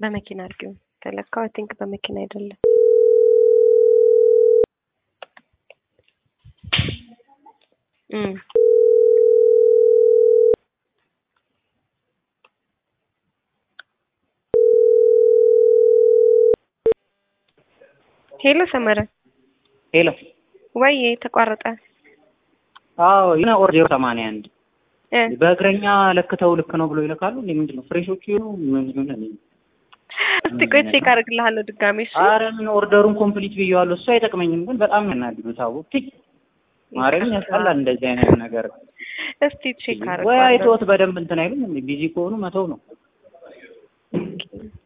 በመኪና አድርጊው ከለካው አይ ቲንክ በመኪና አይደለም። እም ሄሎ ሰመረ ሄሎ ወይ ተቋረጠ። አዎ የሆነ ኦር ዜሮ ሰማንያ አንድ እ በእግረኛ ለክተው ልክ ነው ብሎ ይልካሉ። እንዴ ምንድን ነው ፍሬሾቹ ይሆኑ ምን ይሆን? እስቲ ቆይ ቼክ አደርግልሃለሁ ድጋሜ እሺ። አረ ምን ኦርደሩን ኮምፕሊት ብየዋለሁ። እሱ አይጠቅመኝም፣ ግን በጣም ያናድዱ ታው ትይ ማረኝ ያስጠላል እንደዚህ አይነት ነገር። እስቲ ቼክ ወይ አደርጋለሁ። አይተውት በደንብ እንትን አይሉም። ቢዚ ከሆኑ መተው ነው።